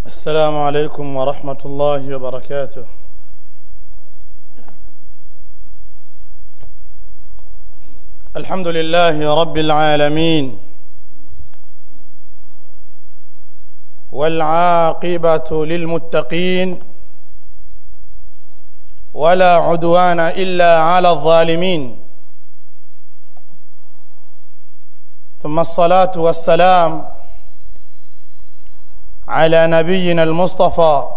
السلام عليكم ورحمة الله وبركاته الحمد لله رب العالمين والعاقبة للمتقين ولا عدوان إلا على الظالمين ثم الصلاة والسلام على نبينا المصطفى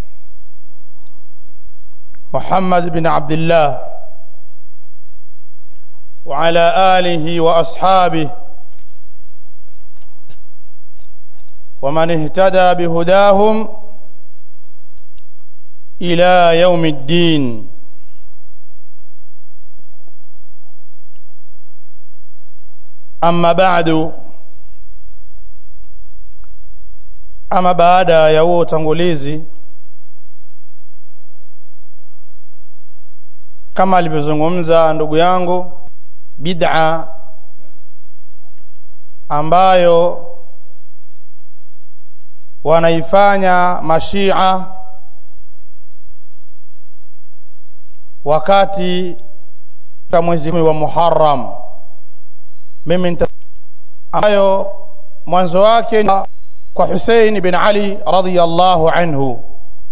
محمد بن عبد الله وعلى آله وأصحابه ومن اهتدى بهداهم إلى يوم الدين أما بعد ama baada ya huo utangulizi kama alivyozungumza ndugu yangu bid'a ambayo wanaifanya mashia wakati ka mwezi wa Muharram mimi ambayo mwanzo wake kwa Hussein bin Ali radhiyallahu anhu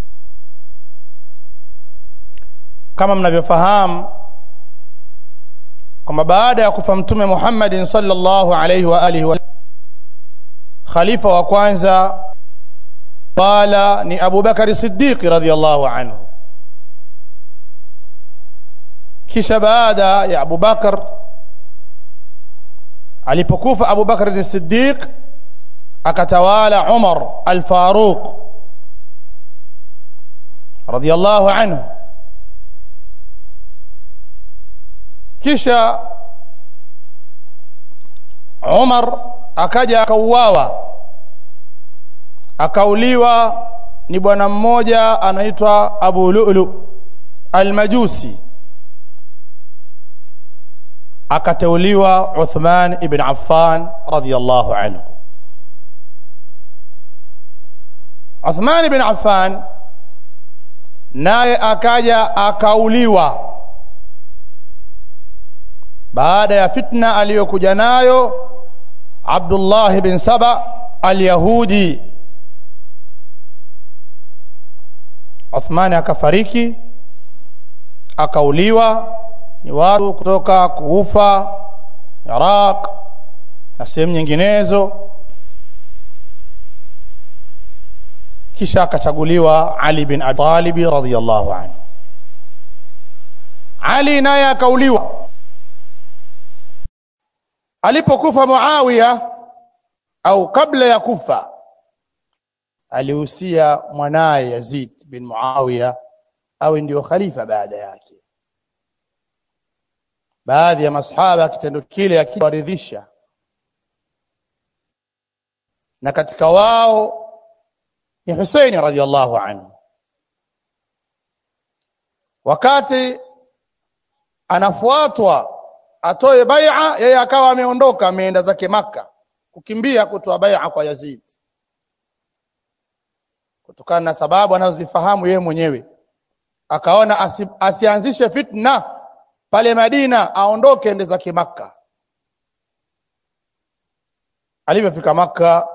kama mnavyofahamu kwamba baada ya kufa mtume Muhammadin sallallahu alayhi wa alihi wa khalifa wa kwanza wala ni Abu Bakari Siddiq radhiyallahu anhu kisha baada ya Abu Bakar alipokufa Abu Bakar Siddiq akatawala Umar al-Faruq radiyallahu anhu kisha Umar akaja akauawa akauliwa ni bwana mmoja anaitwa Abu Lu'lu al-Majusi akateuliwa Uthman ibn Affan radiyallahu anhu Uthman ibn Affan naye akaja akauliwa baada ya fitna aliyokuja nayo Abdullah ibn Saba al-Yahudi Uthman akafariki akauliwa ni watu kutoka Kufa Iraq na sehemu nyinginezo kisha akachaguliwa Ali bin Abi Talib radhiyallahu anhu Ali naye akauliwa alipokufa Muawiya au kabla ya kufa alihusia mwanaye Yazid bin Muawiya awe ndio khalifa baada yake baadhi ya masahaba kitendo kile akiwaridhisha na katika wao ni Hussein radhiallahu anhu wakati anafuatwa atoe bai'a yeye akawa ameondoka ameenda zake maka kukimbia kutoa bai'a kwa Yazid kutokana na sababu anazozifahamu yeye mwenyewe akaona asi, asianzishe fitna pale Madina aondoke ende zake maka alivyofika maka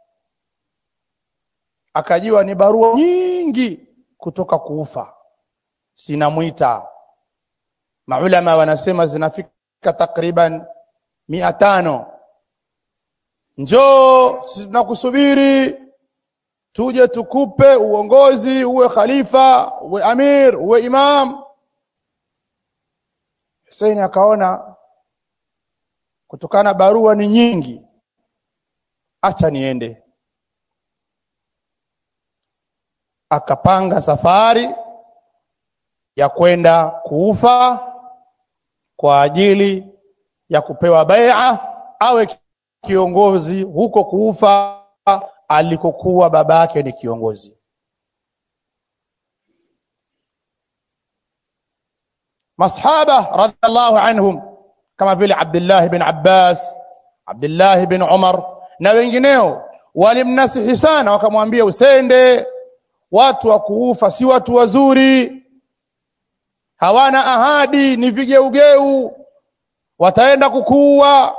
akajiwa ni barua nyingi kutoka kuufa sinamwita maulama wanasema zinafika takriban mia tano njoo tunakusubiri tuje tukupe uongozi uwe khalifa uwe amir uwe imam Hussein akaona kutokana barua ni nyingi acha niende akapanga safari ya kwenda kuufa kwa ajili ya kupewa bai'a awe kiongozi huko kuufa alikokuwa babake ni kiongozi masahaba radhiallahu anhum kama vile Abdullah bin Abbas Abdullah bin Umar na wengineo walimnasihi sana wakamwambia usende watu wa kuufa si watu wazuri hawana ahadi ni vigeugeu wataenda kukuua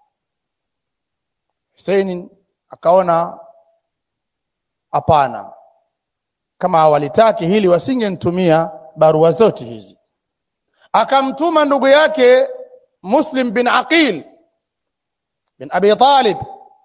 Hussein akaona hapana kama hawalitaki hili wasingenitumia barua zote hizi akamtuma ndugu yake Muslim bin Aqil bin Abi Talib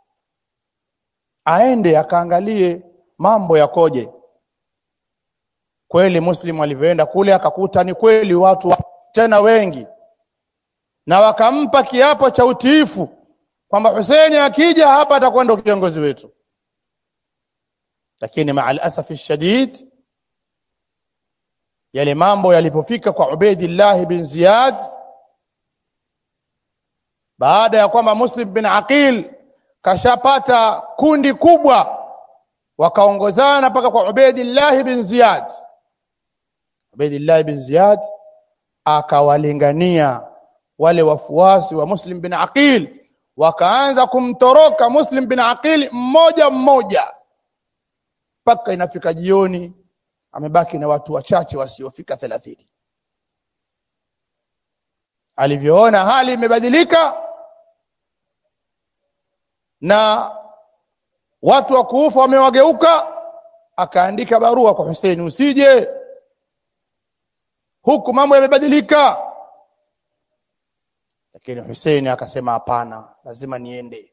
aende akaangalie mambo yakoje kweli Muslim alivyoenda kule akakuta ni kweli watu wa, tena wengi na wakampa kiapo cha utiifu kwamba Hussein akija hapa atakuwa ndio kiongozi wetu lakini maa alasafi shadid yale mambo yalipofika kwa Ubaidillah bin Ziyad baada ya kwamba Muslim bin Aqil kashapata kundi kubwa wakaongozana mpaka kwa Ubaidillah bin Ziyad Ubaidillah bin Ziyad akawalingania wale wafuasi wa Muslim bin Aqil wakaanza kumtoroka Muslim bin Aqil mmoja mmoja mpaka inafika jioni amebaki na watu wachache wasiofika thelathini alivyoona hali imebadilika na watu wa kuufa wamewageuka akaandika barua kwa Hussein usije huku mambo yamebadilika lakini Hussein akasema hapana lazima niende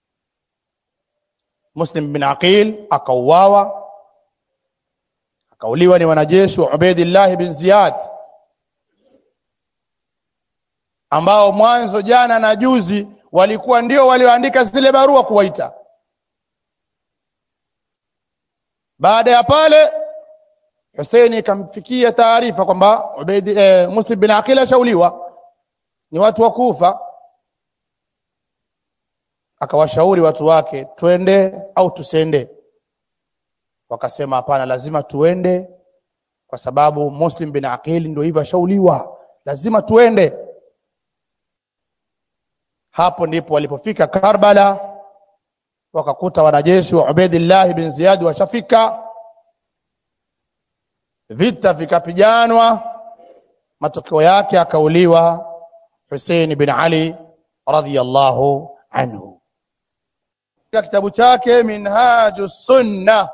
Muslim bin Aqil akauawa akauliwa ni wanajeshi wa Ubaidillah bin Ziyad ambao mwanzo jana na juzi walikuwa ndio walioandika zile barua kuwaita baada ya pale Hussein ikamfikia taarifa kwamba Ubaid eh, Muslim bin Aqil ashauliwa ni watu wa Kufa akawashauri watu wake twende au tusende wakasema hapana lazima tuende kwa sababu Muslim bin Aqil ndio hivyo ashauliwa lazima tuende hapo ndipo walipofika Karbala wakakuta wanajeshi wa Ubaidillah bin Ziyad washafika vita vikapijanwa matokeo yake akauliwa Hussein bin Ali radhiyallahu anhu katika kitabu chake Minhaju Sunna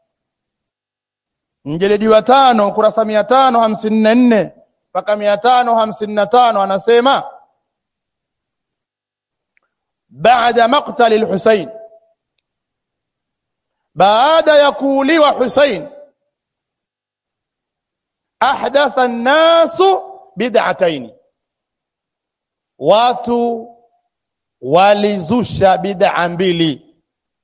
mjeledi wa tano kurasa mia tano hamsini na nne mpaka mia tano hamsini na tano anasema baada maktali lhusein baada ya kuuliwa Husein ahdatha nnasu bid'ataini watu walizusha bid'a mbili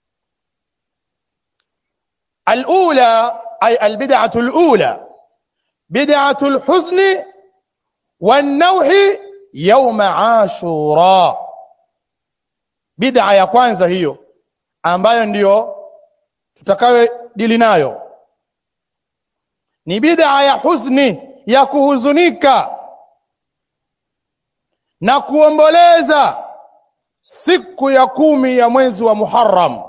alula ay albid'atu alula bid'atu alhuzni wanauhi yawma ashura bid'a ya kwanza hiyo ambayo ndiyo tutakayo dili nayo ni bid'a ya huzni ya kuhuzunika na kuomboleza siku ya kumi ya mwezi wa Muharram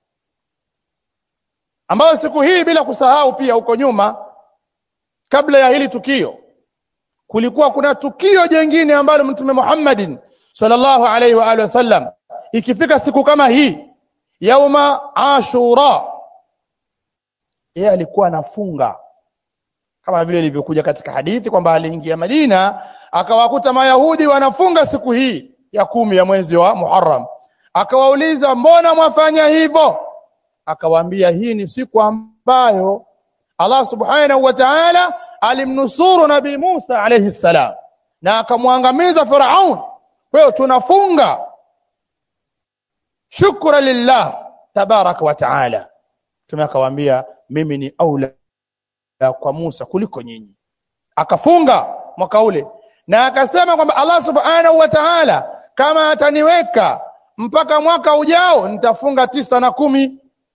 ambayo siku hii bila kusahau pia huko nyuma kabla ya hili tukio kulikuwa kuna tukio jingine ambalo mtume Muhammadin sallallahu alaihi wa alihi wasallam ikifika siku kama hii yauma ashura yeye alikuwa anafunga kama vile ilivyokuja katika hadithi kwamba aliingia Madina akawakuta Mayahudi wanafunga siku hii ya kumi ya mwezi wa Muharram akawauliza mbona mwafanya hivyo akawaambia hii ni siku ambayo Allah subhanahu wa ta'ala alimnusuru nabii Musa alayhi salam na akamwangamiza Firaun kwa hiyo tunafunga shukra lillah tabaraka wa ta'ala tume akawaambia mimi ni aula kwa Musa kuliko nyinyi akafunga mwaka ule na akasema kwamba Allah subhanahu wa ta'ala kama ataniweka mpaka mwaka ujao nitafunga tisa na kumi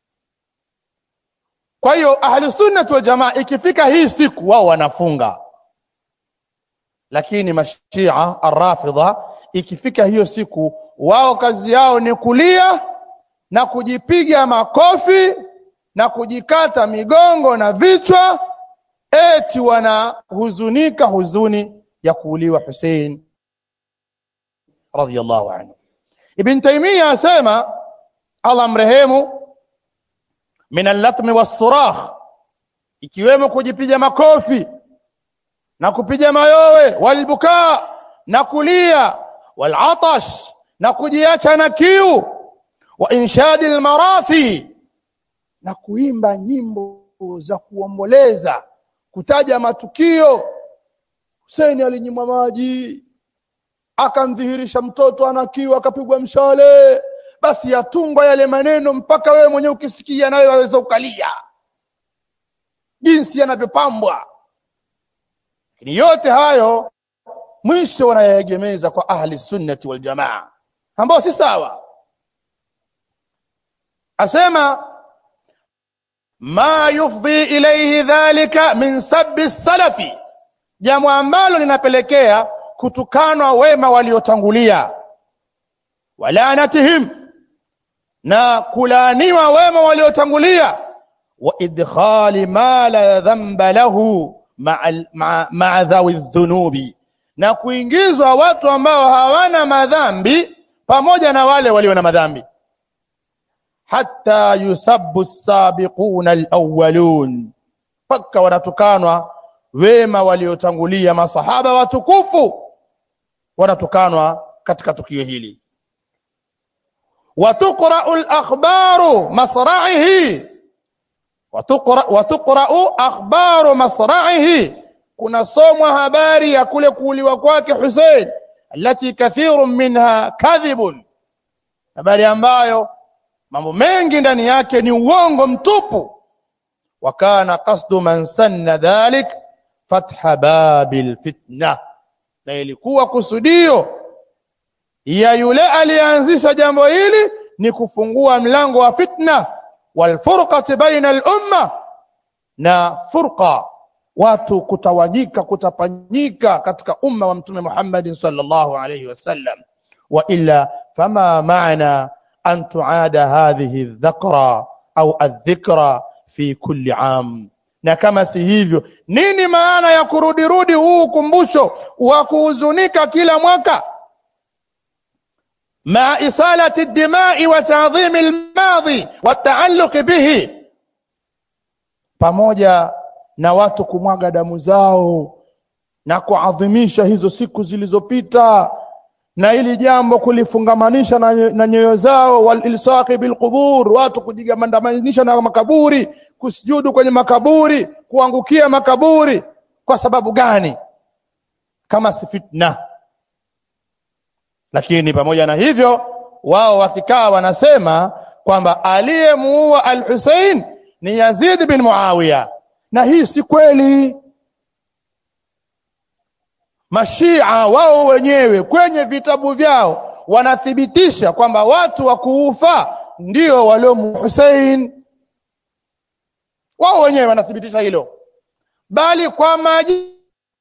kwa hiyo ahli sunnah wal jamaa ikifika hii siku wao wanafunga lakini mashia arrafidha ikifika hiyo siku wao kazi yao ni kulia na kujipiga makofi na kujikata migongo na vichwa eti wanahuzunika huzuni ya kuuliwa Hussein radhiyallahu anhu Ibn Taymiyyah asema Allah mrehemu min al-latmi was-surakh ikiwemo kujipiga makofi na kupiga mayowe walbukaa na kulia walatash na kujiacha na kiu wa inshadi almarathi na kuimba nyimbo za kuomboleza kutaja matukio Hussein alinyimwa maji akamdhihirisha mtoto ana kiu akapigwa mshale basi yatungwa yale maneno mpaka wewe mwenyewe ukisikia nawe waweza ukalia jinsi yanavyopambwa lakini yote hayo mwisho wanayaegemeza kwa ahli sunnati wal jamaa ambao si sawa asema ma yufdhi ilayhi dhalika min sabbi salafi jambo ambalo linapelekea kutukanwa wema waliotangulia walanatihim na kulaaniwa wema waliotangulia wa idkhali ma la dhanba lahu ma'a dhawi dhunubi na kuingizwa watu ambao hawana madhambi pamoja na wale walio na madhambi hatta yusabbu as-sabiquna al-awwalun paka wanatukanwa wema waliotangulia masahaba watukufu wanatukanwa katika tukio hili watuqra'u al-akhbaru masra'ihi watuqra'u akhbaru masra'ihi kunasomwa habari ya kule kuuliwa kwake Hussein alati kathirun minha kadhibun habari ambayo mambo mengi ndani yake ni uongo mtupu wa kana qasdu man sanna dhalik fatha babil fitna na ilikuwa kusudio ya yule alianzisha jambo hili ni kufungua mlango wa fitna walfurqati baina al-umma na furqa watu kutawanyika kutapanyika katika umma wa mtume Muhammad sallallahu alayhi wasallam wa illa fama maana an tuada hadhihi dhakra au adhikra fi kulli am na kama si hivyo nini maana ya kurudirudi huu ukumbusho wa kuhuzunika kila mwaka مع إصالة الدماء وتعظيم الماضي والتعلق به pamoja na watu kumwaga damu zao na kuadhimisha hizo siku zilizopita na ili jambo kulifungamanisha na, na nyoyo zao walilsaqi bilqubur watu kujigamandamanisha na makaburi kusujudu kwenye makaburi kuangukia makaburi kwa sababu gani kama si fitna lakini pamoja na hivyo wao wakikaa wanasema kwamba aliyemuua al-Hussein ni Yazid bin Muawiya na hii si kweli Mashia wao wenyewe kwenye vitabu vyao wanathibitisha kwamba watu wa kuufa ndio waliomu Hussein wao wenyewe wanathibitisha hilo bali kwa majina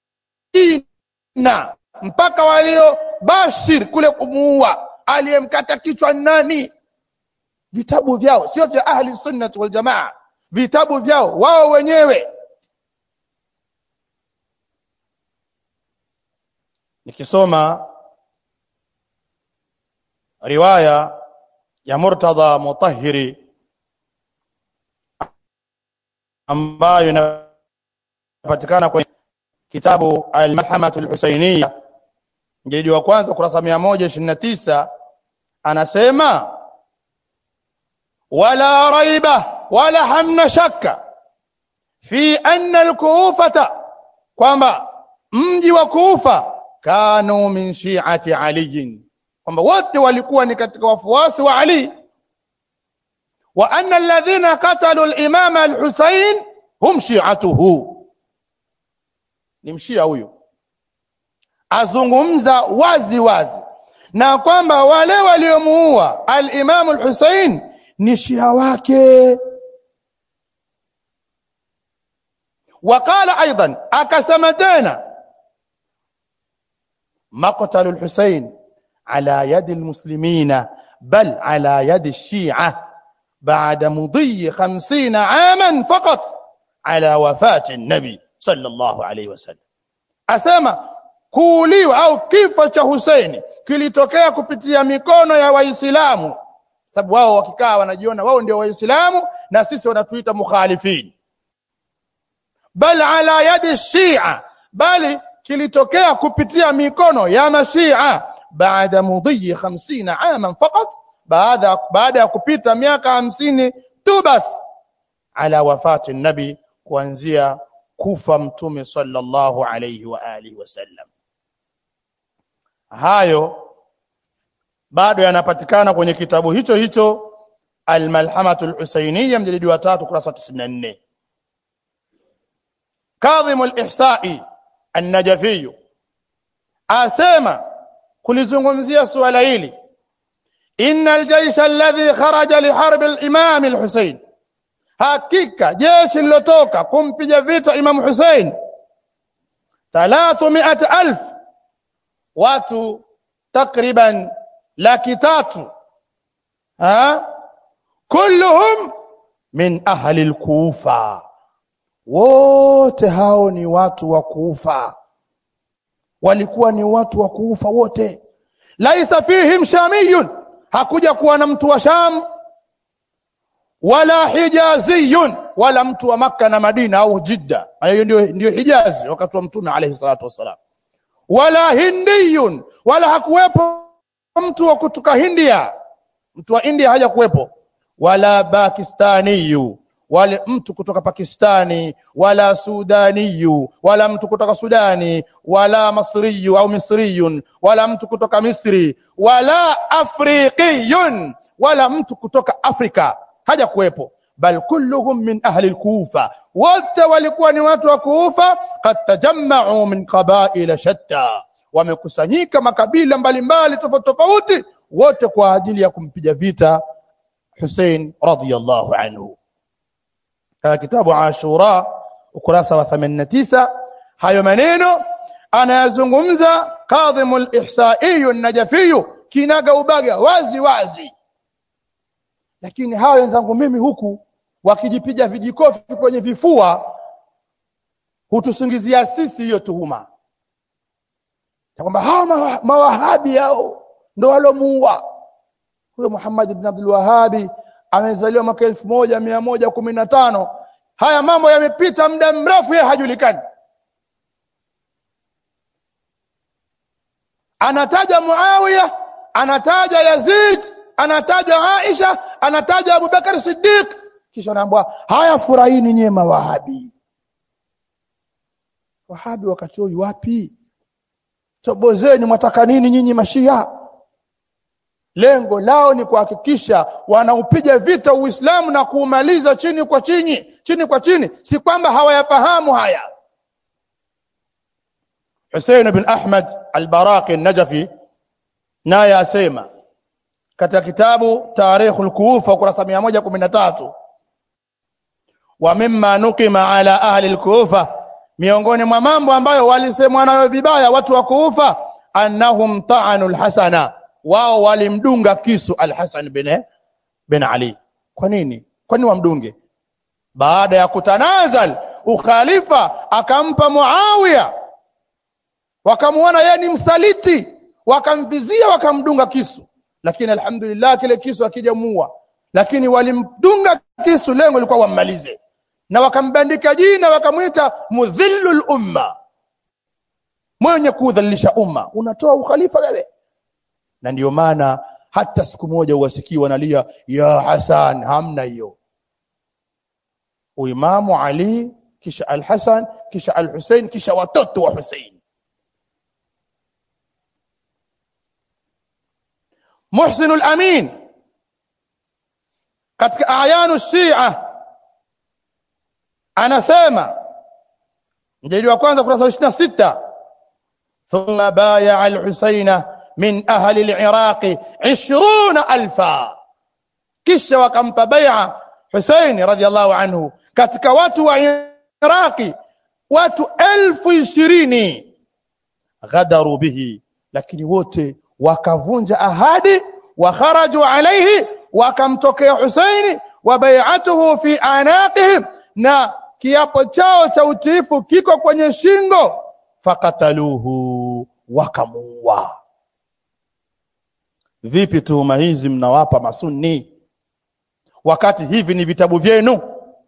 mpaka walio bashir kule kumuua aliyemkata kichwa nani vitabu vyao sio vya ahli sunnah wal jamaa vitabu vyao wao wenyewe nikisoma riwaya ya Murtada Mutahhiri ambayo inapatikana kwenye kitabu Al-Malhamatu Al-Husainiyya jilidi wa kwanza kurasa 129 anasema wala raiba wala hamna shakka fi anna al-Kufata kwamba mji wa Kufa kanu min shi'ati Ali kwamba wote walikuwa ni katika wafuasi wa Ali wa anna alladhina qatalu al-imama al-Husayn hum shi'atuhu ni mshia huyo azungumza wazi wazi na kwamba wale waliomuua al-Imam al-Hussein ni shia wake wakala aidan akasema tena maqtalu al-Hussein ala yadi al-muslimina bal ala yadi shia baada mudhi 50 aman faqat ala wafati nabi sallallahu alayhi wasallam asema kuuliwa au kifo cha Husaini kilitokea kupitia mikono ya Waislamu sababu wao wakikaa wanajiona wao ndio Waislamu na sisi wanatuita mukhalifin bal ala yadi shia bali kilitokea kupitia mikono ya mashia baada mudhi 50 aman faqat baada baada ya kupita miaka hamsini tu bas ala wafati nabi kuanzia kufa mtume sallallahu alayhi wa alihi wasallam hayo bado yanapatikana kwenye kitabu hicho hicho Al-Malhamatu al-Husainiyya mjilidi wa 3 kurasa 94 Kadhim al-Ihsa'i an-Najafi asema kulizungumzia suala hili inna al-jaysh alladhi kharaja li harb al-Imam al-Husayn hakika jeshi lilotoka kumpiga vita Imam Hussein 300000 watu takriban laki tatu ha kulluhum min ahli al-Kufa wote hao ni watu wa Kufa walikuwa ni watu wa Kufa wote laisa fihim shamiyun hakuja kuwa na mtu wa Sham wala hijaziyun wala mtu wa Makka na Madina au Jidda hiyo ndio ndio Hijazi wakati wa mtume alayhi salatu wassalam wala hindiyun wala hakuwepo mtu wa kutoka Hindia mtu wa India haja kuwepo wala pakistaniyu wale mtu kutoka Pakistani wala Sudaniyu wala mtu kutoka Sudani wala Masriyu au Misriyun wala mtu kutoka Misri wala Afriqiyun wala mtu kutoka Afrika haja kuwepo bal kulluhum min ahli al-Kufa wote walikuwa ni watu wa Kufa qad tajamma'u min qaba'il shatta wamekusanyika makabila mbalimbali tofauti tofauti wote kwa ajili ya kumpiga vita Hussein radhiyallahu anhu katika kitabu Ashura ukurasa wa 89 hayo maneno anayazungumza Kadhimul Ihsa'i an-Najafi kinaga ubaga wazi wazi lakini hawa wenzangu mimi huku wakijipiga vijikofi kwenye vifua hutusingizia sisi hiyo tuhuma kwamba hawa mawahabi hao ndo walomuua huyo Muhammad ibn Abdul Wahhabi amezaliwa mwaka elfu moja mia moja kumi na tano haya mambo yamepita muda mrefu yeye hajulikani anataja Muawiya anataja Yazid anataja Aisha anataja Abu Bakar Siddiq kisha anaambiwa haya furahini nyie mawahabi wahabi wakati huo wapi tobozeni mwataka nini nyinyi mashia lengo lao ni kuhakikisha wanaupiga vita Uislamu na kuumaliza chini kwa chini chini kwa chini si kwamba hawayafahamu haya Hussein bin Ahmad al-Baraqi an-Najafi naye asema katika kitabu Tarikh al-Kufa ukurasa 113 wa mimma nukima ala ahli al-Kufa miongoni mwa mambo ambayo walisemwa nayo vibaya watu wa Kufa annahum ta'anu al-Hasana wao walimdunga kisu al-Hasan bin bin Ali kwa nini kwa nini wamdunge baada ya kutanazal ukhalifa akampa Muawiya wakamuona yeye ni msaliti wakamvizia wakamdunga kisu lakini alhamdulillah kile kisu akijamuua lakini walimdunga kisu lengo lilikuwa wammalize na wakambandika jina wakamwita mudhillul umma mwenye kudhalilisha umma unatoa ukhalifa wewe na ndiyo maana hata siku moja uwasikii wanalia ya Hasan hamna hiyo uimamu Ali kisha al-Hasan kisha al-Hussein kisha watoto wa Hussein Muhsin al-Amin katika ayanu Shia anasema mjadili wa kwanza kurasa 26 thumma baya al-Husaina min ahli al-Iraq 20000 kisha wakampa bai'a Husaini radhiallahu anhu katika watu wa Iraqi watu elfu ishirini ghadaru bihi lakini wote wakavunja ahadi wa kharaju alayhi wakamtokea Husaini wa bai'atuhu fi anaqihim na kiapo chao cha utiifu kiko kwenye shingo fakataluhu wakamuua vipi tuhuma hizi mnawapa masunni wakati hivi ni vitabu vyenu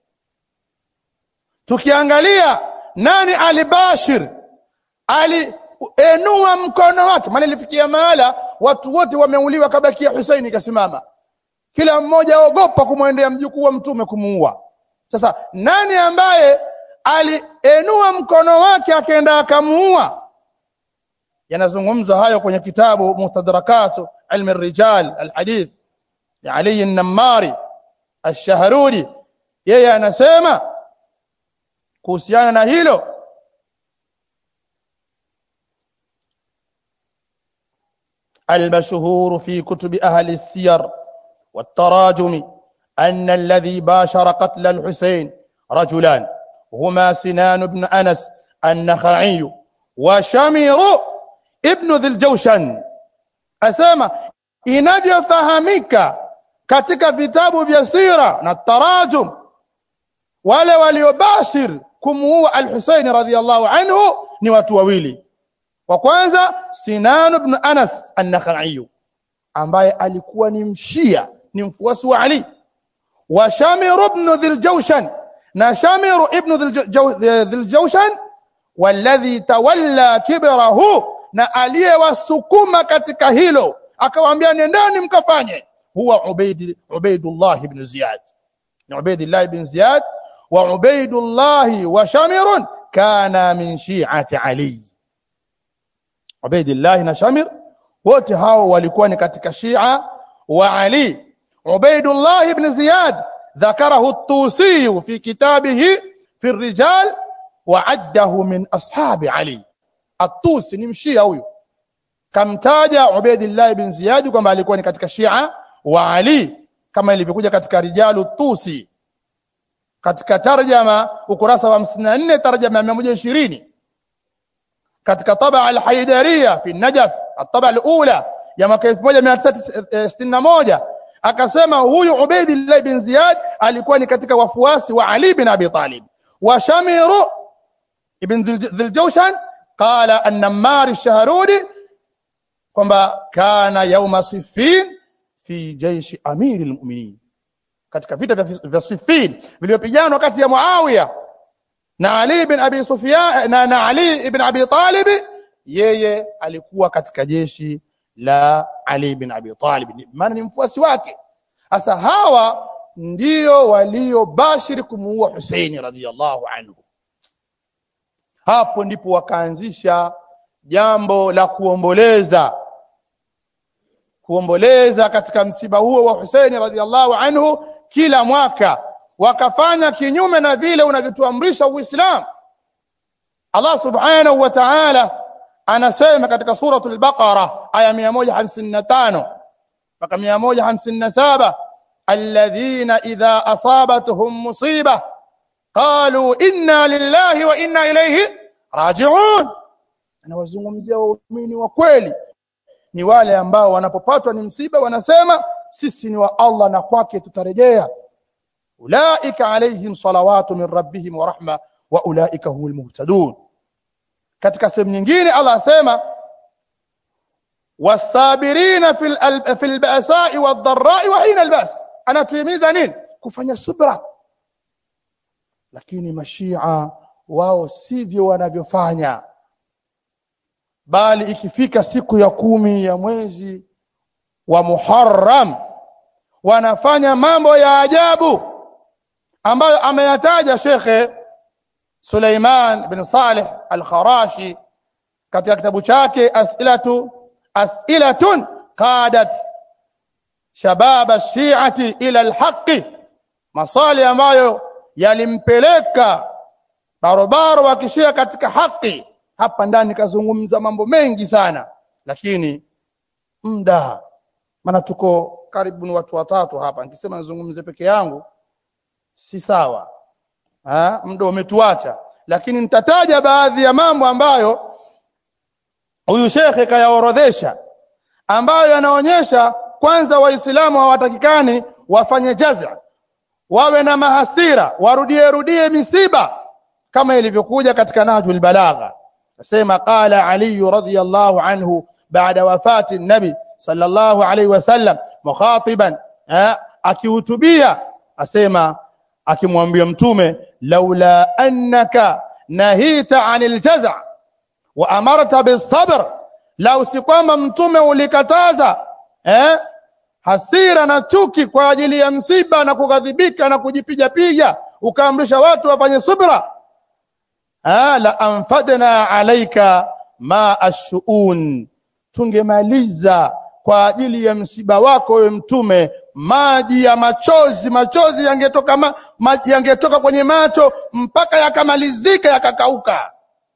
tukiangalia nani alibashir alienua mkono wake maana ilifikia mahala watu wote wameuliwa kabakia Husaini kasimama kila mmoja aogopa kumwendea mjukuu wa mtume kumuua sasa nani ambaye alienua mkono wake akaenda akamuua yanazungumzwa hayo kwenye kitabu mustadrakatu ilmi rijal alhadith ya Ali an-Nammari ash-Shahruri yeye anasema kuhusiana na hilo المشهور في كتب أهل السير والتراجم أن الذي باشر قتل الحسين رجلان هما سنان بن أنس النخعي وشمر ابن ذي الجوشن أسامة inavyofahamika katika vitabu vya sira na tarajum wale waliobashir kumuua al-Husayn radhiyallahu anhu ni watu wawili wa kwanza Sinan ibn Anas an-Nakhai ambaye alikuwa ni mshia ni mfuasi wa Ali wa Shamir ibn Dhiljawshan na Shamir ibn Dhiljawshan walladhi tawalla kibrahu na aliyewasukuma katika hilo akawaambia nendeni mkafanye huwa Ubaid Ubaidullah ibn Ziyad ni Ubaidullah ibn Ziyad wa Ubaidullah wa Shamir kana min shi'ati Ali Ubaidullah na Shamir wote hao walikuwa ni katika Shia wa Ali Ubaidullah ibn Ziyad ذكره الطوسي في كتابه في الرجال وعده من أصحاب علي الطوسي ni mshia huyu kamtaja Ubaidillah ibn Ziyad kwamba alikuwa ni katika Shia wa Ali kama ilivyokuja katika Rijalu Tusi katika tarjama ukurasa wa 54 tarjama ya 120 katika taba al-Haidariya fi Najaf at-taba al-ula ya mwaka 1961 akasema huyu Ubaidillah ibn Ziyad alikuwa ni katika wafuasi wa Ali bin Abi Talib wa Shamiru ibn Dhiljawshan qala an-Nammar ash-Shahrudi kwamba kana yauma Siffin fi jaishi amiri al-mu'minin katika vita vya Siffin vilivyopiganwa kati ya Muawiya na Ali ibn Abi Sufyan na, na Ali ibn Abi Talib yeye alikuwa katika jeshi la Ali ibn Abi Talib maana ni mfuasi wake sasa hawa ndio waliobashiri kumuua Husaini radhiyallahu anhu hapo ndipo wakaanzisha jambo la kuomboleza kuomboleza katika msiba huo wa Husaini radhiallahu anhu kila mwaka wakafanya kinyume na vile unavyotuamrisha Uislamu Allah subhanahu wa ta'ala anasema katika suratul Baqara aya 155 mpaka 157 alladhina idha asabatuhum musiba qalu inna lillahi wa inna ilayhi raji'un anawazungumzia waumini wa kweli ni wale ambao wanapopatwa ni msiba wanasema sisi ni wa Allah na kwake tutarejea ulaika alaihim salawatu min rabbihim wa rahma wa ulaika humul muhtadun katika sehemu nyingine Allah asema wasabirina fil fil ba'sa'i wad-dharra'i wa hina al-ba's anatuhimiza nini kufanya subra lakini mashia wao sivyo wanavyofanya bali ikifika siku ya kumi ya mwezi wa Muharram wanafanya mambo ya ajabu ambayo ameyataja Shekhe Suleiman bin Saleh Al-Kharashi katika kitabu chake As'ilatu As'ilatun qadat shabab ash-shi'ati ila al-haqqi maswali ambayo yalimpeleka barobaro wa kishia katika haki hapa ndani kazungumza mambo mengi sana lakini muda maana tuko karibu ni watu watatu hapa nikisema nizungumze peke yangu si sawa ha muda umetuacha lakini nitataja baadhi ya mambo ambayo huyu shekhe kayaorodhesha ambayo yanaonyesha kwanza waislamu hawatakikani wafanye jaza wawe na mahasira warudie rudie misiba kama ilivyokuja katika nahjul balagha nasema qala ali radhiyallahu anhu baada wafati nabi sallallahu alayhi wasallam mukhatiban akihutubia asema akimwambia mtume laula annaka nahita anil jaza wa amarta bis-sabr lau si kwamba mtume ulikataza eh hasira na chuki kwa ajili ya msiba na kughadhibika na kujipiga piga ukaamrisha watu wafanye subra ah la anfadna alaika ma ashuun tungemaliza kwa ajili ya msiba wako wewe mtume maji ya machozi machozi yangetoka ma, maji yangetoka kwenye macho mpaka yakamalizika yakakauka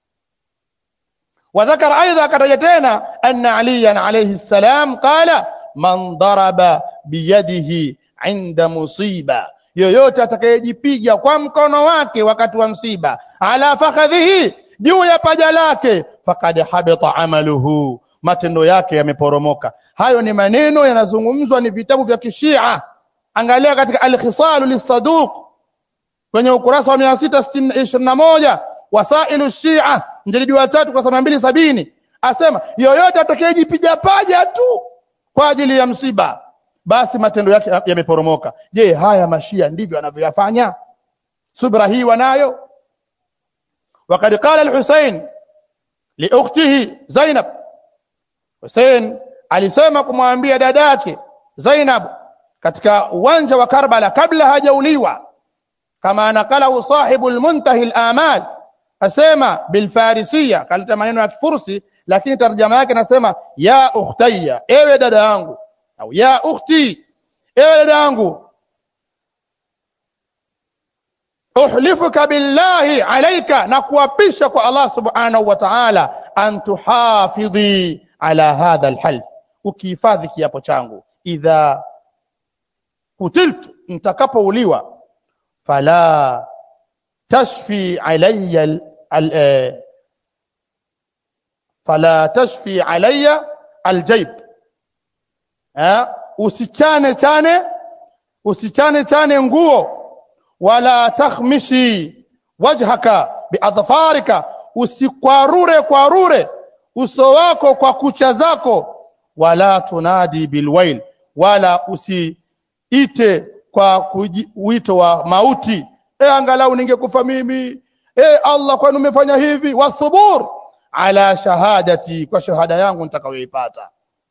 وذكر ايضا كتجتنا ان عليا عليه السلام قال من ضرب بيده عند مصيبه yoyote atakayejipiga kwa mkono wake wakati wa msiba ala fakhadhihi juu ya paja lake fakad habita amaluhu matendo yake yameporomoka hayo ni maneno yanazungumzwa ni vitabu vya kishia angalia katika al-khisalu lis-saduq kwenye ukurasa wa 621 wasailu shia mjadidi wa tatu kwa mbili sabini asema yoyote atakayejipiga paja tu kwa ajili ya msiba basi matendo yake yameporomoka je haya mashia ndivyo wanavyoyafanya subra hii wanayo وقد قال الحسين لاخته زينب Hussein alisema kumwambia dadake Zainab katika uwanja wa Karbala kabla hajauliwa kama anakalahu sahibu al-muntahi al-amal asema bilfarisia kaleta maneno ya kifursi lakini tarjama yake nasema ya ukhtayya ewe dada yangu au ya ukhti ewe dada yangu uhlifuka billahi alayka na kuapisha kwa Allah subhanahu wa ta'ala an tuhafidhi ala hadha alhalf ukihifadhi kiapo changu idha kutiltu nitakapouliwa fala tashfi alayya al, al, eh, fala tashfi alayya aljayb eh usichane chane usichane chane nguo wala takhmishi wajhaka biadfarika usikwarure kwarure uso wako kwa kucha zako wala tunadi bilwail wala usiite kwa kuji, wito wa mauti e angalau ningekufa mimi e Allah kwani umefanya hivi wathubur ala shahadati kwa shahada yangu nitakayoipata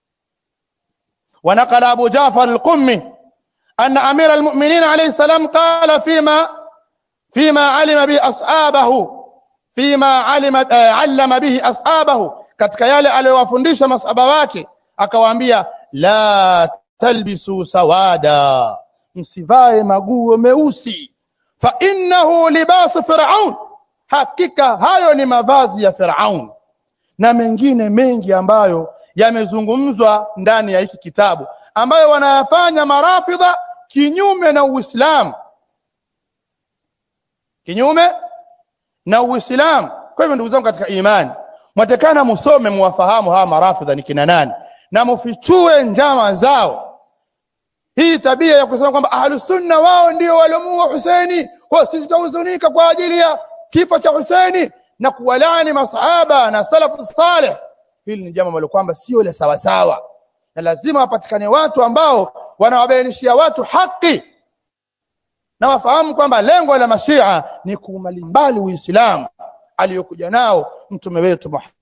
ونقل أبو جعفر القمي أن أمير المؤمنين عليه السلام قال فيما فيما علم به أصحابه فيما علم علم به أصحابه katika yale aliyowafundisha masaba wake akawaambia la talbisu sawada msivae maguo meusi fa innahu libasu fir'aun hakika hayo ni mavazi ya fir'aun na mengine mengi ambayo yamezungumzwa ndani ya hiki kitabu ambayo wanayafanya marafidha kinyume na Uislamu kinyume na Uislamu kwa hivyo ndugu zangu katika imani mwatekana musome muwafahamu hawa marafidha ni kina nani na mufichue njama zao hii tabia ya kusema kwamba ahlus sunna wao ndio waliomuua Husaini kwa sisi tutahuzunika kwa ajili ya kifo cha Husaini na kuwalani masahaba na salafu salih hili ni jambo ambalo kwamba sio la sawa sawa na lazima wapatikane watu ambao wanawabainishia watu haki na wafahamu kwamba lengo la mashia ni kuumalimbali uislamu aliyokuja nao mtume wetu Muhammad